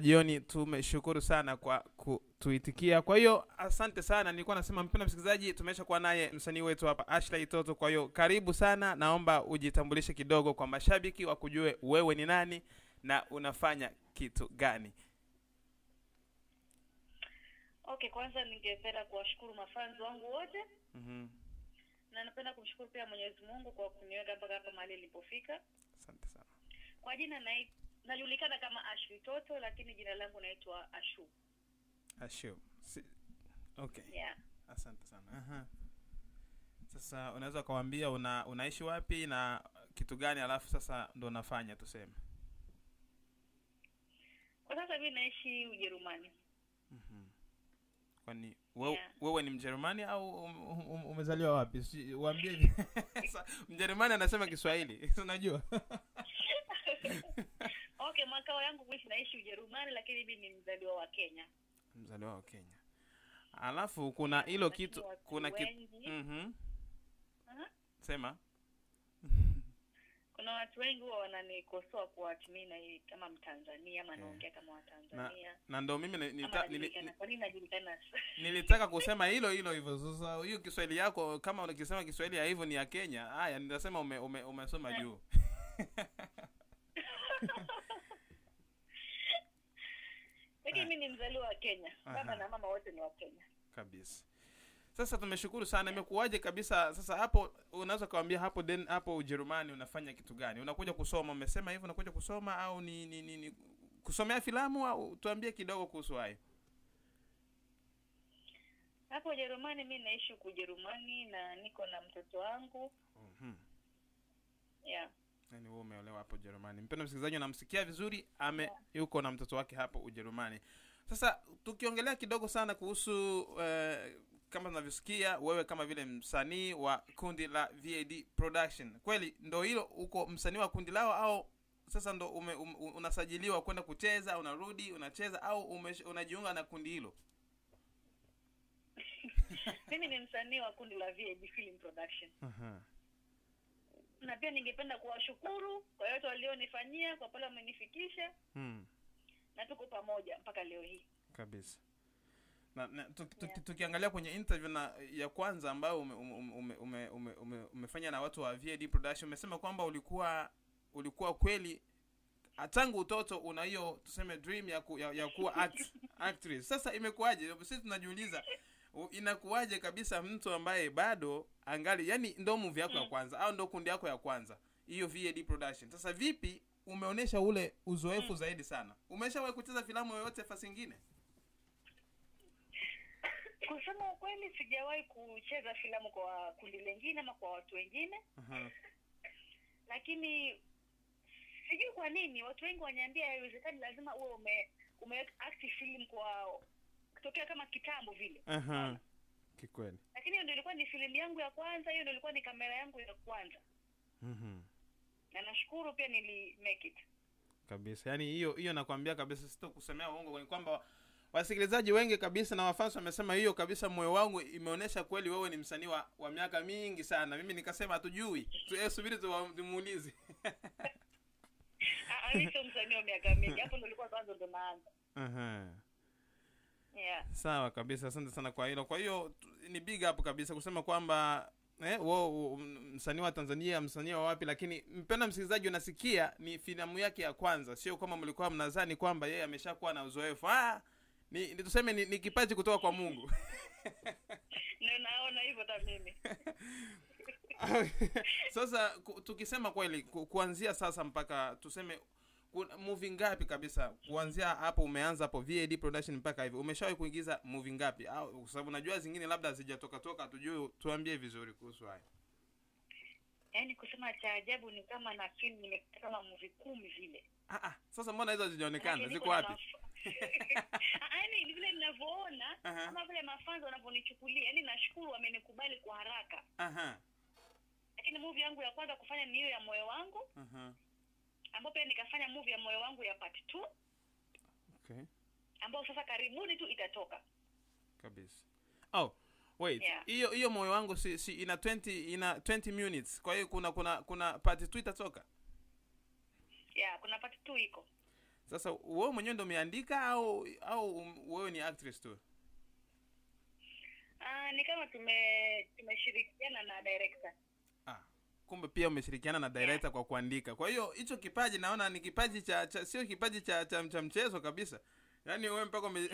jioni tumeshukuru sana kwa kutuitikia kwa hiyo asante sana nilikuwa nasema mpenda msikilizaji tumesha kuwa naye msanii wetu hapa ashley toto kwa hiyo karibu sana naomba ujitambulishe kidogo kwa mashabiki wakujue wewe ni nani na unafanya kitu gani Okay, kwanza ningependa kuwashukuru mafanzi wangu wote mm-hmm. na napenda kumshukuru pia Mwenyezi Mungu kwa kuniweka mpaka hapa mahali nilipofika. asante sana Kwa jina na najulikana kama Ashley Toto, lakini jina langu naitwa Ashu. Ashu. Si, okay Yeah. asante sana Aha. sasa unaweza ukawambia una, unaishi wapi na kitu gani alafu sasa ndo unafanya tuseme Kwa sasa mimi naishi Ujerumani. mm-hmm. kwani wewe, Yeah. wewe ni mjerumani au um, um, umezaliwa wapi Si- uambie hivi. Sa- mjerumani anasema kiswahili si unajua Okay, makao yangu kuishi naishi Ujerumani, lakini mimi ni mzaliwa wa Kenya. mzaliwa wa kenya alafu kuna hilo Lakini kitu watu kuna kitu wengi- mm-hmm. Aha. sema Kuna watu wengi huwa wananikosoa kwa ati mimi na kama Mtanzania ama Eh. naongea kama na, Watanzania. na ndo mimi ni- Ama nita, nili, najulikana. Kwa nini najulikana? nilitaka kusema hilo hilo hivyo sasa hiyo kiswahili yako kama unakisema kiswahili ya hivyo ni ya kenya haya nitasema ume, ume, umesoma Eh. juu Lakini Ah. mimi ni mzaliwa wa Kenya. Baba Aha. na mama wote ni wa Kenya. kabisa sasa tumeshukuru sana imekuwaje kabisa sasa hapo unaweza ukawambia hapo den hapo ujerumani unafanya kitu gani unakuja kusoma umesema hivyo unakuja kusoma au ni, ni, ni, ni kusomea filamu au tuambie kidogo kuhusu hayo Hapo Ujerumani mimi naishi huku Ujerumani na niko na mtoto wangu. mm-hmm. Yeah. yani wewe umeolewa hapo ujerumani mpendo msikilizaji unamsikia vizuri ame yuko na mtoto wake hapo ujerumani sasa tukiongelea kidogo sana kuhusu uh, kama tunavyosikia wewe kama vile msanii wa kundi la vad production kweli ndo hilo uko msanii wa kundi lao au sasa ndo ume, um, unasajiliwa kwenda kucheza unarudi unacheza au ume, unajiunga na kundi hilo Mimi ni msanii wa kundi la VAB Film Production. uh-huh. Na pia ningependa kuwashukuru kwa yote walionifanyia, kwa pale wamenifikisha hmm. na tuko pamoja mpaka leo hii. kabisa na, na tuki- tuki- Yeah. tukiangalia kwenye interview na ya kwanza ambayo ume, ume, ume, ume, ume, ume, umefanya na watu wa VAD production umesema kwamba ulikuwa ulikuwa kweli ah, tangu utoto una hiyo tuseme dream ya, ku, ya, ya kuwa act, actress sasa imekuwaje sisi tunajiuliza u- inakuwaje kabisa mtu ambaye bado angali yani ndo movie yako ya Mm. kwanza au ndo kundi yako ya kwanza hiyo VAD production sasa vipi umeonyesha ule uzoefu Mm. zaidi sana umeshawahi kucheza filamu yoyote fasi ingine Kusema ukweli, sijawahi kucheza filamu kwa kundi lingine ama kwa watu wengine, uh-huh. lakini sijui kwa nini watu wengi waniambia haiwezekani, lazima uwe ume, ume act film kwa kutokea kama kitambo vile. Aha. kikweli Lakini hiyo ndio ilikuwa ni filamu yangu ya kwanza, hiyo ndio ilikuwa ni kamera yangu ya kwanza, Mhm. na nashukuru pia nili make it. kabisa yaani hiyo hiyo nakwambia kabisa sito kusemea uongo ni kwamba wasikilizaji wengi kabisa na wafans wamesema hiyo kabisa moyo wangu imeonyesha kweli wewe ni msanii wa, wa miaka mingi sana mimi nikasema hatujui tu, eh, subiri tuwa- tumuulize Ah, ah, mimi sio msanii wa miaka mingi, hapo ndio ilikuwa kwanza ndo naanza. Aha. Yeah. sawa kabisa asante sana kwa hilo kwa hiyo tu- ni big up kabisa kusema kwamba eh, wo, wo, msanii wa tanzania msanii wa wapi lakini mpenda msikilizaji unasikia ni filamu yake ya kwanza sio kama mlikuwa mnadhani kwamba yeye ameshakuwa na uzoefu ah, ni, ni tuseme ni, ni kipaji kutoka kwa mungu Na naona hivyo hata mimi. sasa ku, tukisema kweli ku, kuanzia sasa mpaka tuseme kuna movie ngapi kabisa kuanzia hapo umeanza hapo VAD production mpaka hivi umeshawahi kuingiza movie ngapi au kwa sababu najua zingine labda hazijatoka toka tujue tuambie vizuri kuhusu hayo Yaani kusema cha ajabu ni kama na film nimepata kama movie kumi vile. ah, ah, sasa mbona hizo hazijaonekana Manake ziko niko na wapi maf- Ah, yaani ni vile ninavyoona Aha. kama vile mafanzo wanavyonichukulia yaani nashukuru wamenikubali kwa haraka aha lakini movie yangu ya kwanza kufanya ni hiyo ya moyo wangu aha ambayo pia nikafanya movie ya moyo wangu ya part two okay ambayo sasa karibuni tu itatoka kabisa oh wait Yeah. hiyo hiyo moyo wangu si, si ina 20 ina 20 minutes kwa hiyo kuna kuna kuna part 2 itatoka yeah kuna part two iko sasa wewe mwenyewe ndo umeandika au au um- wewe ni actress tu Ah, ni kama tume tumeshirikiana na director ah, kumbe pia umeshirikiana na director kwa kuandika kwa hiyo hicho kipaji naona ni kipaji cha, cha sio kipaji cha, cha, cha mchezo kabisa yaani wewe mpaka ume...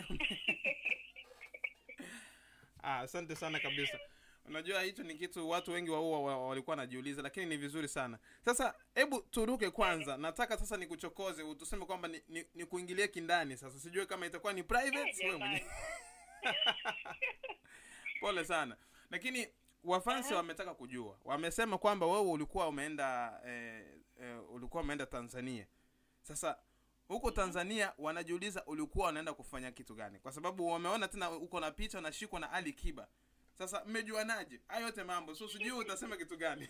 ah, asante sana kabisa unajua hicho ni kitu watu wengi wa huwa wa- walikuwa wanajiuliza lakini ni vizuri sana sasa hebu turuke kwanza nataka sasa nikuchokoze u- tuseme kwamba ni, ni, ni kuingilie kindani sasa sijue kama itakuwa ni private Eh, wewe jamani. mwenyewe pole sana lakini wafansi Aha. wametaka kujua wamesema kwamba wewe ulikuwa umeenda eh, eh, ulikuwa umeenda tanzania sasa huko tanzania wanajiuliza ulikuwa unaenda kufanya kitu gani kwa sababu wameona tena uko na picha unashikwa na ali kiba sasa mmejuanaje hayo yote mambo so sijui utasema kitu gani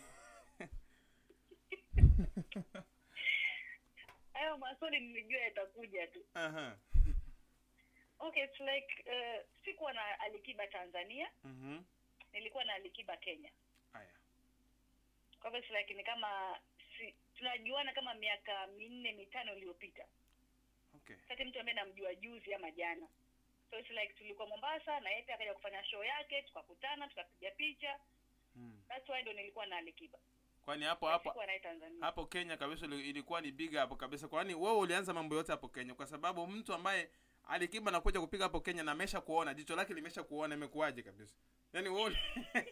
hayo maswali nilijua yatakuja tu Aha. okay it's like uh, sikuwa na alikiba tanzania Mhm. nilikuwa na alikiba kenya haya kwa hivyo it's like ni kama si, tunajuana kama miaka minne mitano iliyopita okay sati mtu ambaye namjua juzi ama jana so it's like tulikuwa mombasa na yeye pia akaja kufanya show yake tukakutana tukapiga picha hmm. that's why ndo nilikuwa na alikiba kwani hapo hapo sikuwa naye tanzania hapo kenya kabisa ili- ilikuwa ni big hapo kabisa kwani wewe ulianza mambo yote hapo kenya kwa sababu mtu ambaye alikiba nakuja kupiga hapo kenya na amesha kuona jicho lake limesha kuona imekuwaje kabisa yaani wewe uli-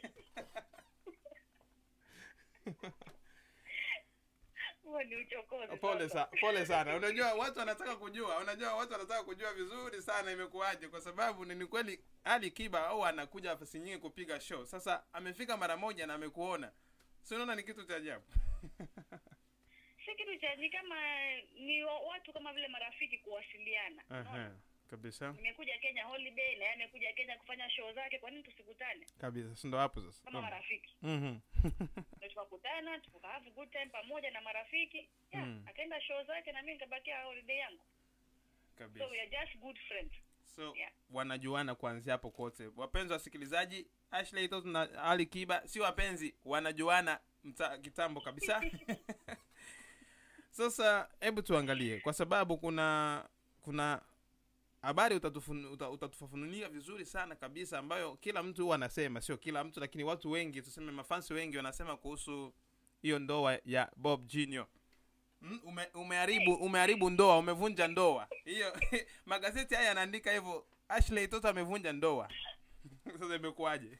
huo ni uchokozi pole sasa. sa, pole sana unajua watu wanataka kujua unajua watu wanataka kujua vizuri sana imekuwaje kwa sababu ni ni kweli ali kiba au anakuja nafasi nyingi kupiga show sasa amefika mara moja na amekuona si unaona ni kitu cha ajabu si kitu cha ni kama ni wa- watu kama vile marafiki kuwasiliana unaona? kabisa nimekuja kenya holiday na yeye amekuja kenya kufanya show zake kwa nini tusikutane kabisa si ndo hapo sasa kama marafiki Mhm. Ndio tukakutana tuka have good time pamoja na marafiki yeah, Mm. akaenda show zake na mimi nikabakia holiday yangu so kabisa we are just good friends so Yeah. wanajuana kuanzia hapo kote wapenzi wasikilizaji ashley Tot na ali kiba si wapenzi wanajuana mta, kitambo kabisa sasa hebu tuangalie kwa sababu kuna kuna habari utatufun- uta- utatufafanulia vizuri sana kabisa ambayo kila mtu huwa anasema sio kila mtu lakini watu wengi tuseme mafansi wengi wanasema kuhusu hiyo ndoa ya bob junior Mm, ume, umeharibu umeharibu ndoa umevunja ndoa hiyo magazeti haya yanaandika hivyo ashley toto amevunja ndoa sasa imekuwaje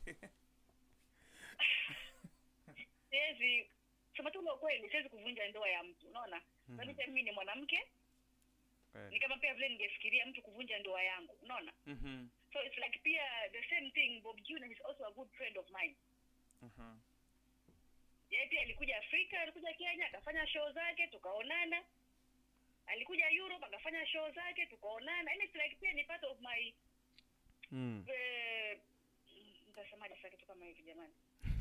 siwezi sema tu ukweli siwezi kuvunja ndoa ya mtu unaona mm pia mimi ni mwanamke ni kama pia vile ningefikiria mtu kuvunja ndoa yangu unaona Mhm, so it's like pia the same thing bob junior is also a good friend of mine mhm. yeye pia alikuja afrika alikuja kenya akafanya show zake tukaonana alikuja europe akafanya show zake tukaonana yani it's like pia ni part of my Mm. eh, nitasemaje sasa kitu kama hivi jamani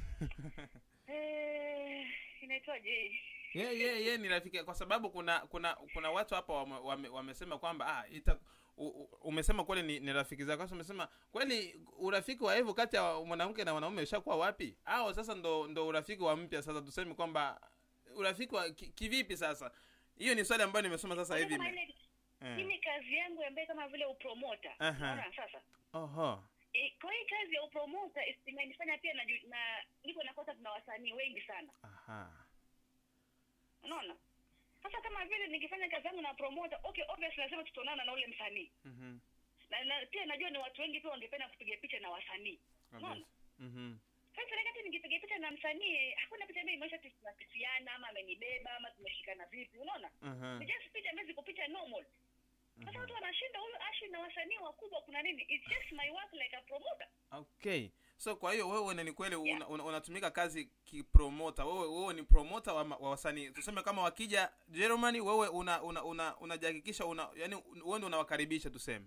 eh, inaitwaje hii ye ye ye ni rafiki kwa sababu kuna kuna kuna watu hapa wame, wame, wamesema kwamba ah, ita, u, u, umesema kweli ni, ni rafiki zako sasa umesema kweli urafiki wa hivyo kati ya mwanamke na mwanaume ushakuwa wapi au sasa ndo ndo urafiki wa mpya sasa tuseme kwamba urafiki wa ki- kivipi sasa hiyo ni swali ambayo nimesoma sasa hivi Kama ime- ile- eh. hii ni kazi yangu ambaye kama vile upromota Aha. unaona sasa Oho. e, kwa hii kazi ya upromota is- imenifanya pia na, na niko nakosa tuna wasanii wengi sana Aha. unaona sasa kama vile nikifanya kazi yangu na promota okay obviously lazima tutaonana na ule msanii Mhm. na, na pia najua ni watu wengi pia wangependa kupiga picha na wasanii unaona Kabisa. Mhm. sasa wakati nikipiga picha na msanii hakuna picha ambayo imeonyesha ati tunakisiana ama amenibeba ama tumeshikana vipi unaona Aha. ni just picha ambazo ziko picha normal sasa watu wanashinda huyu ashi na wasanii wakubwa kuna nini it's just my work like a promoter okay so kwa hiyo wewe ni kweli Yeah. una, una, unatumika kazi kipromota wewe wewe ni promota wa, ma- wa wasanii tuseme kama wakija germany wewe una una una unajihakikisha una yani wewe ndio unawakaribisha tuseme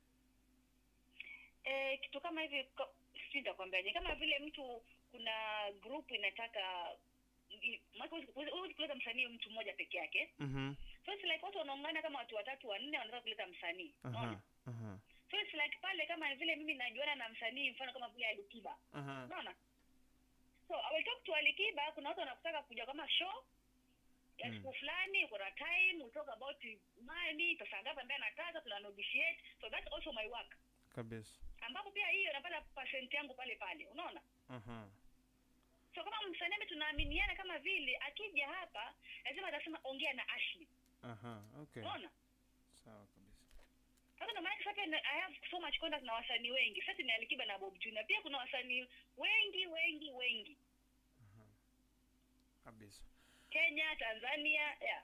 eh, kitu kama hivi ko- sijui nitakwambiaje kama vile mtu kuna group inataka i- maana huwezi- huwezi huwezi kuleta msanii mtu mmoja peke yake mhm so it's like watu wanaungana kama watu watatu wanne wanataka kuleta msanii unaona aha aha so it's like pale kama vile mimi najuana na msanii mfano kama vile alikiba aha unaona so I will talk to alikiba kuna watu wanakutaka kuja kama show ya Mm. siku fulani kuna time we talk about money pesa ngapi ambaye anataka tuna negotiate so that's also my work kabisa ambapo pia hiyo napata percent yangu pale pale unaona Aha. so kama msanii ambaye tunaaminiana kama vile akija hapa lazima atasema ongea na Ashley Aha. okay unaona sawa kabisa sasa ndio maana sasa pia na- I have so much contact na wasanii wengi sasa ni Alikiba na Bob Junior pia kuna wasanii wengi wengi wengi kabisa Kenya Tanzania yeah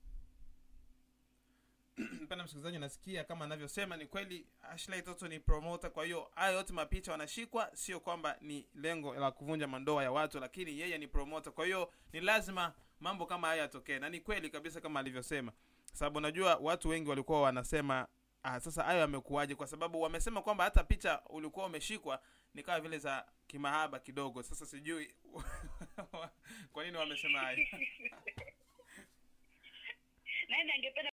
mpenda msikilizaji nasikia kama anavyosema ni kweli ashley toto ni promoter kwa hiyo haya yote mapicha wanashikwa sio kwamba ni lengo la kuvunja mandoa ya watu lakini yeye ni promoter kwa hiyo ni lazima mambo kama haya yatokee na ni kweli kabisa kama alivyosema sababu unajua watu wengi walikuwa wanasema ah, sasa hayo yamekuwaje kwa sababu wamesema kwamba hata picha ulikuwa umeshikwa ni kama vile za kimahaba kidogo sasa sijui kwa nini wamesema hayo nani angependa